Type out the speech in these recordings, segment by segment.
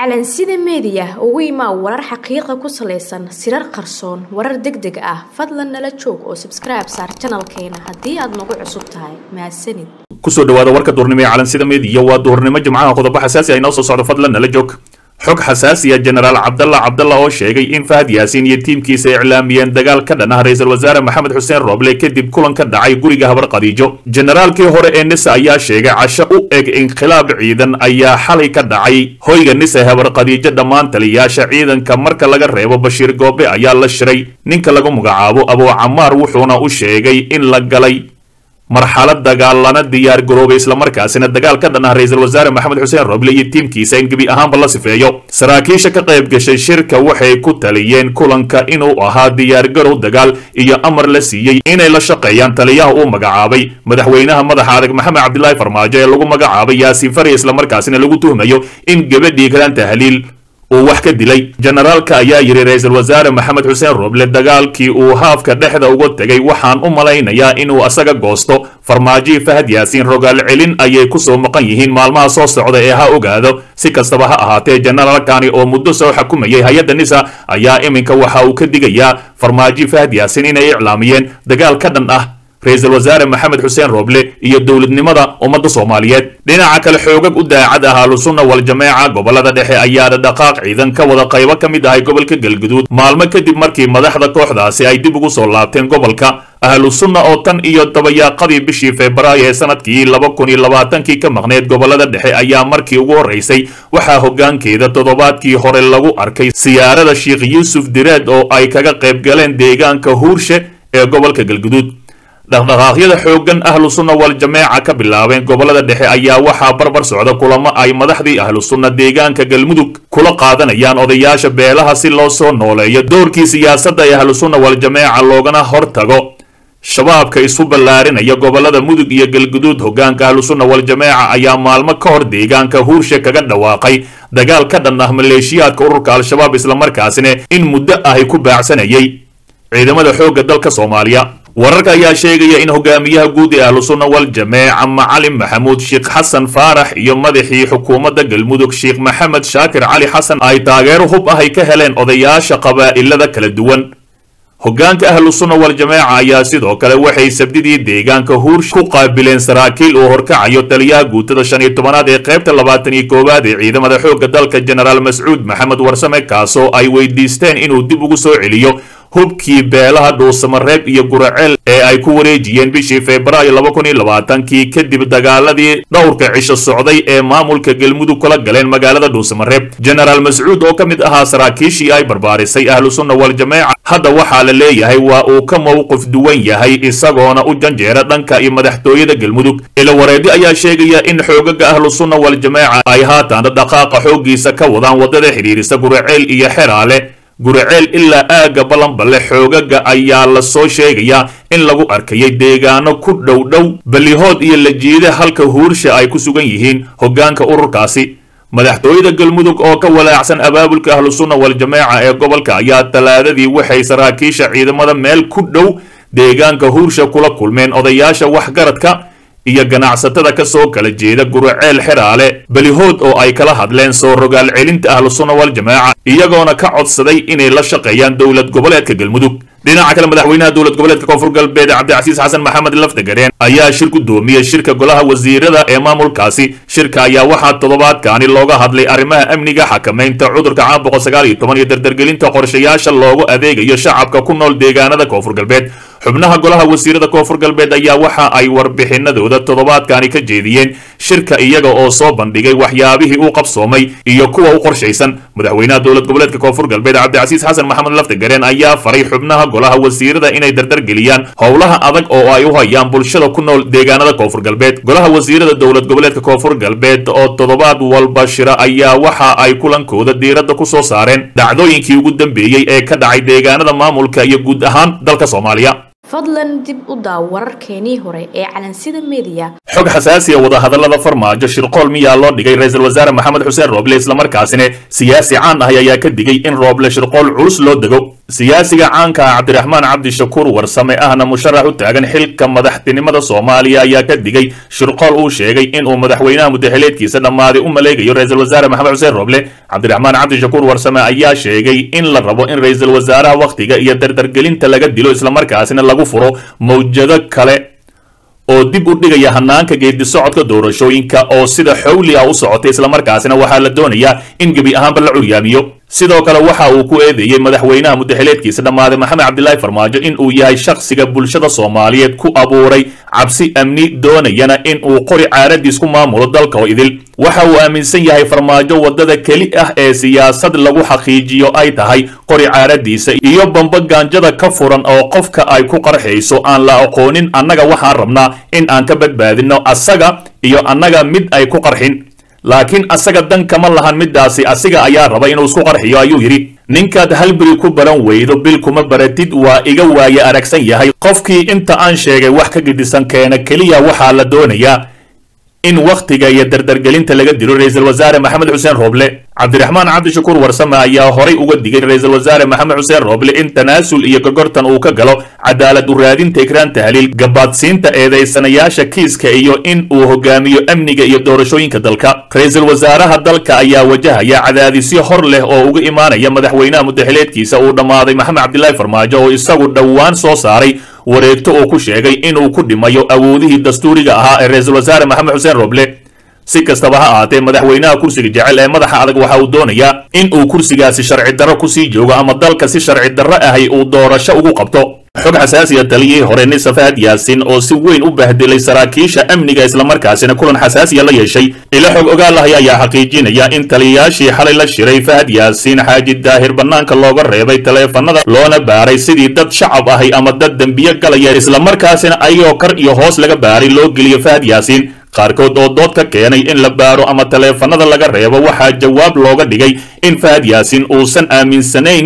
calansida meediya ugu imaa warar xaqiiqa ku salaysan sirar qarsoon warar deg deg ah fadlan nala joog oo sabskribe saar janalkeena haddii aad nagu cusub tahay mahadsanid kusoo dhawaada warka duurnimo ee calansida meediya waa duurnimo jimcaha qodobo xasaasi ay noo soo socdo fadlan nala joog xog xasaasiya jenaraal cabdalla cabdalla oo sheegay in fahad yaasiin iyo tiimkiisa iclaamiyeen dagaal ka dhan ah ra-iisul wasaare maxamed xuseen rooble kadib kulan ka dhacay guriga habar khadiijo generaalkii hore ee nisa ayaa sheegay casho u eg inqilaab ciidan ayaa xalay ka dhacay hoyga nisa habar khadiijo dhammaan taliyayaasha ciidanka marka laga reebo bashiir goobe ayaa la shiray ninka lagu magacaabo abuu camaar wuxuuna u sheegay in la galay marxalad dagaal lana diyaar garoobay islamarkaasina dagaal ka dhan ah ra-iisul wasaare maxamed xuseen roble iyo tiimkiisa in gebi ahaanba la sifeeyo saraakiisha ka qayb gashay shirka waxay ku taliyeen kulanka inuu ahaa diyaargarow dagaal iyo amar la siiyey inay la shaqeeyaan taliyaha uu magacaabay madaxweynaha madaxa adag maxamed cabdilaahi farmaajo ee lagu magacaabay yaasiin fari islamarkaasina lagu tuhmayo in gabadhii kalan tahliil uu wax ka dilay generaalka ayaa yidhi ra-iisul wasaare maxamed xuseen roble dagaalkii uu haafka dhexda uga tegay waxaan u malaynayaa inuu asaga goosto farmaajii fahad yaasiin rogaal celin ayay kusoo maqan yihiin maalmaha soo socda ee ha ogaado si kastaba ha ahaatee generaalkani oo muddo soo xukumayay hay-adda nisa ayaa iminka waxa uu ka digayaa farmaajii fahad yaasiin inay iclaamiyeen dagaal ka dhan ah ra-iisul wasaare maxamed xuseen rooble iyo dowladnimada ummadda soomaaliyeed dhinaca kale xoogag u daacad ah ahlusunna wal-jameeca gobolada dhexe ayaa dhaqaaq ciidan ka wada qaybo ka mid ahay gobolka galguduud maalmo kadib markii madaxda kooxdaasi ay dib ugu soo laabteen gobolka ahlu sunna oo tan iyo dabayaaqadii bishii febraayo ee sanadkii laba kun iyo labaatankii ka maqneed gobolada dhexe ayaa markii ugu horreysay waxaa hoggaankeeda toddobaadkii hore lagu arkay siyaarada sheikh yuusuf direed oo ay kaga qayb galeen deegaanka huurshe ee gobolka galguduud dhaqdhaqaaqyada xooggan ahlu sunna wal-jameeca ka bilaabeen gobolada dhexe ayaa waxaa barbar socda kulamo ay madaxdii ahlu sunna deegaanka galmudug kula qaadanayaan odayaasha beelaha si loo soo nooleeyo doorkii siyaasadda ee ahlu sunna wal-jameeca loogana hortago shabaabka isu ballaarinaya gobolada mudug iyo galguduud hoggaanka ahlu sunna wal-jameeca ayaa maalmo ka hor deegaanka huurshe kaga dhawaaqay dagaal ka dhan ah maleeshiyaadka ururka al-shabaab islamarkaasina in muddo ahy ku baacsanayay ciidamada xoogga dalka soomaaliya wararka ayaa sheegaya in hogaamiyaha guud ee ahlu sunna wal-jameeca macalin maxamuud sheekh xasan faarax iyo madaxii xukuumadda galmudug sheekh maxamed shaakir cali xasan ay taageero hub ah ay ka heleen odayaasha qabaa'ilada kala duwan hoggaanka ahlu sunna wal-jameeca ayaa sidoo kale waxay sabdidii deegaanka huursh ku qaabileen saraakiil uu horkacayo taliyaha guutada shan iyo tobanaad ee qaybta labaatan iyo koowaad ee ciidamada xoogga dalka jenaraal mascuud maxamed warsame kaasoo ay weydiisteen inuu dib ugu soo celiyo hubkii beelaha dhuusamareeb iyo guraceel ee ay ku wareejiyeen bishii febraayo laba kun iyo labaatankii kadib dagaaladii dhowrka cisho socday ee maamulka galmudug kula galeen magaalada dhuusamareeb jenaraal mascuud oo ka mid ahaa saraakiishii ay barbaarisay ahlu sunna wal-jameeca hadda waxaa la leeyahay waa uu ka mowqif duwan yahay isagoona u janjeera dhanka iyo madaxtooyada galmudug ilawareedi ayaa sheegaya in xoogaga ahlu sunna wal-jameeca ay haatan dhaqaaqa xooggiisa ka wadaan waddada xidhiirisa guraceel iyo xeraale guraceel ilaa aagga balanballe xoogaga ayaa la soo sheegayaa in lagu arkayay deegaano ku dhow dhow ballihood iyo lajiide halka huursha ay ku sugan yihiin hoggaanka ururkaasi madaxtooyada galmudug oo ka walaacsan abaabulka ahlu sunna wal-jameeca ee gobolka ayaa talaadadii waxay saraakiisha ciidamada meel ku dhow deegaanka huursha kula kulmeen odayaasha waxgaradka iyo ganacsatada ka soo kala jeeda guraceel xeraale belihood oo ay kala hadleen soo rogaal celinta ahlu sunna wal-jameeca iyagoona ka codsaday inay la shaqeeyaan dowlad goboleedka galmudug dhinaca kale madaxweynaha dowlad goboleedka koonfur galbeed cabdicasiis xasan maxamed lafdagareen ayaa shir gudoomiyey shirka golaha wasiirada ee maamulkaasi shirka ayaa waxaa toddobaadkaani looga hadlay arrimaha amniga xakamaynta cudurka caan boqol sagaal iyo toban iyo dardargelinta qorshayaasha loogu adeegayo shacabka ku nool deegaanada koonfur galbeed xubnaha golaha wasiirada koonfur galbeed ayaa waxa ay warbixinadooda toddobaadkaani ka jeediyeen shirka iyaga oo soo bandhigay waxyaabihii u qabsoomay iyo kuwa u qorshaysan madaxweynaha dowlad goboleedka koonfur galbeed cabdicasiis xasan maxamed laftagareen ayaa faray xubnaha golaha wasiirada inay dardargeliyaan howlaha adag oo ay u hayaan bulshada ku nool deegaanada koonfur galbeed golaha wasiirada dowlad goboleedka koonfur galbeed oo toddobaad walba shira ayaa waxa ay kulankooda diiradda ku soo saareen dhacdooyinkii ugu dambeeyey ee ka dhacay deegaanada maamulka iyo guud ahaan dalka soomaaliya fadlan dib u daaw wararkeenii hore ee calansida meediya xog xasaasiya wadahadallada farmaajo shirqool miyaa loo dhigay ra-iisul wasaare maxamed xuseen rooble islamarkaasina siyaasi caan ahay ayaa ka digay in rooble shirqool culus loo dego siyaasiga caanka ah cabdiraxmaan cabdishakuur warsame ahna musharax u taagan xilka madaxtinimada soomaaliya ayaa ka digay shirqool uu sheegay inuu madaxweynaha mudaxileedkiisa dhammaaday u maleegayo ra-iisul wasaare maxamed xuseen roble cabdiraxmaan cabdishakuur warsame ayaa sheegay in la rabo in ra-iisul wasaaraha wakhtiga iyo dardargelinta laga dilo islamarkaasina lagu furo mawjado kale oo dib u dhigaya hanaanka geedi socodka doorashooyinka oo sida xowli ah u socotay islamarkaasina waxaa la doonayaa in gebi ahaanba la curyaamiyo sidoo kale waxa uu ku eedeeyey madaxweynaha mudaxileedkiisa dhammaaday maxamed cabdilaahi farmaajo in uu yahay shakhsiga bulshada soomaaliyeed ku abuuray cabsi amni doonayana in uu qori caaradiis ku maamulo dalka oo idil waxa uu aaminsan yahay farmaajo waddada keli ah ee siyaasad lagu xaqiijiyo ay tahay qori caaradiisa iyo bambogaanjada ka furan oo qofka ay ku qarxayso aan la aqoonin annaga waxaan rabnaa in aan ka badbaadino asaga iyo annaga mid ay ku qarxin laakiin asaga dan kama lahan midaasi asiga ayaa raba inuu isku qarxiyo ayuu yidhi ninkaad halberi ku baran weydo bil kuma baratid waa iga waaye aragsan yahay qofkii inta aan sheegay wax ka gedisan keena keliya waxaa la doonayaa in wakhtiga iyo dardargelinta laga dilo ra-iisul wasaare maxamed xuseen rooble cabdiraxmaan cabdishakuur warsame ayaa horay uga digay ra-iisul wasaare maxamed xuseen rooble in tanaasul iyo gogortan uu ka galo cadaalad u raadinta ikraan tahliil gabaadsiinta eedaysanayaasha kiiska iyo in uu hogaamiyo amniga iyo doorashooyinka dalka ra-iisul wasaaraha dalka ayaa wajahaya cadaadisyo hor leh oo uga imaanaya madaxweynaha mudaxileedkiisa uu dhammaaday maxamed cabdilaahi farmaajo oo isagu dhowaan soo saaray wareegto uu ku sheegay inuu ku dhimayo awoodihii dastuuriga ahaa ee ra-iisul wasaare maxamed xuseen roble si kastaba ha ahaatee madaxweynaha kursiga jecel ee madaxa adag waxa uu doonayaa in uu kursigaasi sharci darro kusii joogo ama dalka si sharci darro ahay uu doorasho ugu qabto xog xasaasiya taliyihii hore nisa fahad yaasin oo si weyn u bahdilay saraakiisha amniga islamarkaasina kulan xasaasiya la yeeshay ila xog ogaalahay ayaa xaqiijinaya in taliyayaashii xalay la shiray fahad yaasiin xaaji daahir bannaanka looga reebay taleefanada loona baaray sidii dad shacab ahay ama dad dembiyo galaya islamarkaasina ayagoo kar iyo hoos laga baaray loo geliyo fahad yaasiin qaarkood oo dood ka keenay in la baaro ama taleefanada laga reebo waxaa jawaab looga dhigay in fahad yaasiin uusan aaminsanayn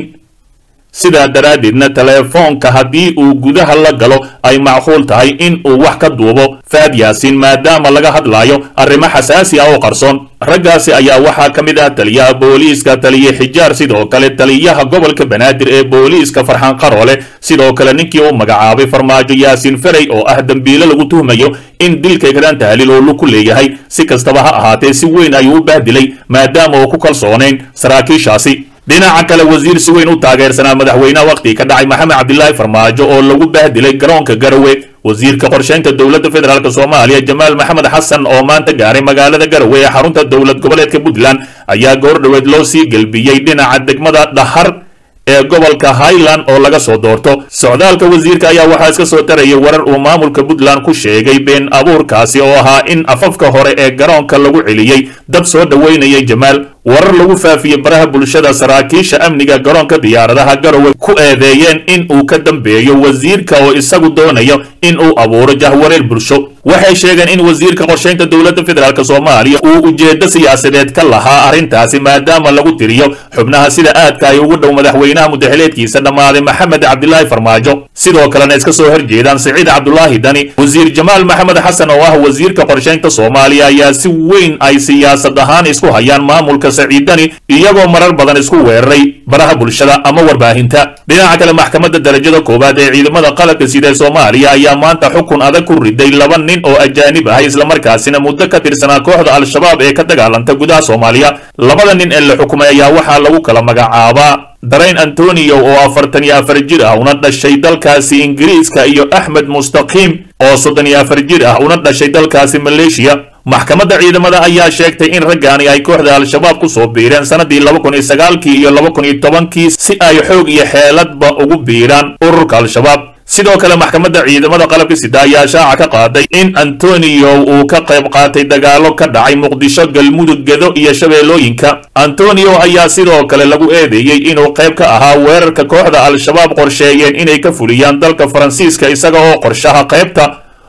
sidaa daraaddeedna teleefoonka haddii uu gudaha la galo ay macquul tahay in uu wax ka duubo fahad yaasiin maadaama laga hadlaayo arrimo xasaasi ah oo qarsoon raggaasi ayaa waxaa ka mid ah taliyaha booliiska taliye xijaar sidoo kale taliyaha gobolka banaadir ee booliiska farxaan qaroole sidoo kale ninkii uu magacaabay farmaajo yaasiin ferey oo ah dembiile lagu tuhmayo in dilka ikraan tahliil oo lug ku leeyahay si kastaba ha ahaatee si weyn ayuu u bahdilay maadaama uu ku kalsoonayn saraakiishaasi dhinaca kale wasiir si weyn u taageersanaa madaxweynaha wakhtigii ka dhacay maxamed cabdilaahi farmaajo oo lagu bahdilay garoonka garowe wasiirka qorsheynta dowladda federaalk soomaaliya jamaal maxamed xasan oo maanta gaaray magaalada garowe ee xarunta dowlad goboleedka puntland ayaa goor dhoweed loo sii gelbiyey dhinaca degmada dhahar ee gobolka highland oo laga soo doorto socdaalka wasiirka ayaa waxaa iska soo tarayay warar uu maamulka puntland ku sheegay been abuurkaasi oo ahaa in afafka hore ee garoonka lagu celiyey dad soo dhoweynayay jamaal warar lagu faafiyey baraha bulshada saraakiisha amniga garoonka diyaaradaha garowe ku eedeeyeen in uu ka dambeeyo wasiirka oo isagu doonayo in uu abuuro jahwareer bulsho waxay sheegeen in wasiirka qorsheynta dowladda federaalk soomaaliya uu ujeeddo siyaasadeed ka lahaa arrintaasi maadaama lagu tiriyo xubnaha sida aadka ay ugu dhow madaxweynaha mudaxileedkiisa dhammaaday maxamed cabdilaahi farmaajo sidoo kalena iska soo horjeedaan siciid cabdulaahi dani wasiir jamaal maxamed xasan oo ah wasiirka qorsheynta soomaaliya ayaa si weyn ay siyaasad ahaan isku hayaan maamulka saciidani iyagoo marar badan isku weeraray baraha bulshada ama warbaahinta dhinaca kale maxkamadda darajada koowaad ee ciidamada qalabka sida ee soomaaliya ayaa maanta xukun adag ku riday laba nin oo ajaanib ah islamarkaasina muddo ka tirsanaa kooxda al-shabaab ee ka dagaalanta gudaha soomaaliya labada nin ee la xukumay ayaa waxaa lagu kala magacaabaa darayn antonio oo afartan iyo afar jir ah una dhashay dalkaasi ingiriiska iyo axmed mustaqiim oo soddon iyo afar jir ah una dhashay dalkaasi maleeshiya maxkamadda ciidamada ayaa sheegtay in raggaani ay kooxda al-shabaab ku soo biireen sannadii laba kun iyo sagaalkii iyo laba kun iyo tobankii si ay xoog iyo xeeladba ugu biiraan ururka al-shabaab sidoo kale maxkamadda ciidamada qalabka sida ayaa shaaca ka qaaday in antonio uu ka qayb qaatay dagaalo ka dhacay muqdisho galmudug gedo iyo shabeellooyinka antonio ayaa sidoo kale lagu eedeeyey inuu qayb ka ahaa weerarka kooxda al-shabaab qorsheeyeen inay ka fuliyaan dalka faransiiska isaga oo qorshaha qaybta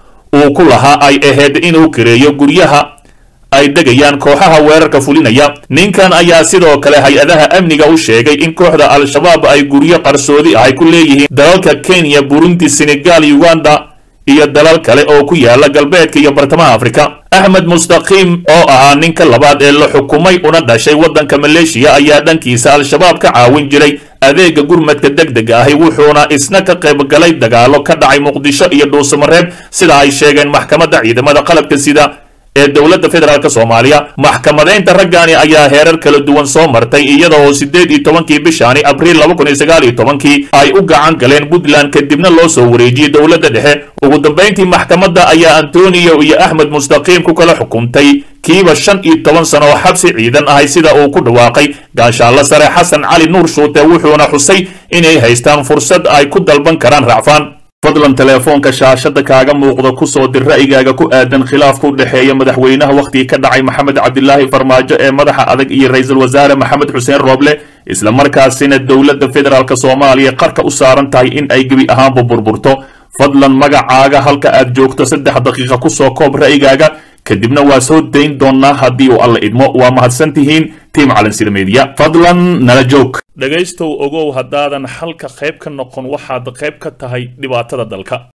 uu ku lahaa ay ahayd inuu kareeyo guryaha ay degayaan kooxaha weerarka fulinaya ninkan ayaa sidoo kale hay-adaha amniga u sheegay in kooxda al-shabaab ay guryo qarsoodi ah ay ku leeyihiin dalalka kenya burundi senegal uganda iyo dalal kale oo ku yaala galbeedka iyo bartamaha afrika axmed mustaqiim oo ahaa ninka labaad ee la xukumay una dhashay waddanka maleeshiya ayaa dhankiisa al-shabaab ka caawin jiray adeega gurmadka degdega ahi wuxuuna isna ka qaybgalay dagaalo ka dhacay muqdisho iyo dhuusamareeb sida ay sheegeen maxkamadda ciidamada qalabka sida ee dowladda federaalk soomaaliya maxkamadaynta raggani ayaa heerar kala duwan soo martay iyada oo siddeed iyo tobankii bishaani abriil laba kun iyo sagaal iyo tobankii ay u gacan galeen puntland kadibna loo soo wareejiyey dowladda dhexe ugu dambayntii maxkamadda ayaa antonio iyo axmed mustaqiim ku kala xukuntay kiiba shan iyo toban sano oo xabsi ciidan ahay sida uu ku dhawaaqay gaashaalla sare xasan cali nuur shuute wuxuuna xusay inay haystaan fursad ay ku dalban karaan racfaan fadlan teleefoonka shaashada kaaga muuqda ku soo dir ra'yigaaga ku aadan khilaafka u dhexeeya madaxweynaha wakhtigii ka dhacay maxamed cabdilaahi farmaajo ee madaxa adag iyo ra-iisul wasaare maxamed xuseen rooble islamarkaasina dowladda federaalk soomaaliya qarka u saaran tahay in ay gebi ahaanba burburto fadlan magacaaga halka aad joogto saddex daqiiqa ku soo koob ra'yigaaga kadibna waa soo dayn doonnaa haddii uu alla idmo waa mahadsan tihiin tiim calansida meediya fadlan nala joog dhegaystow ogow haddaadan xalka qayb ka noqon waxaad qayb ka tahay dhibaatada dalka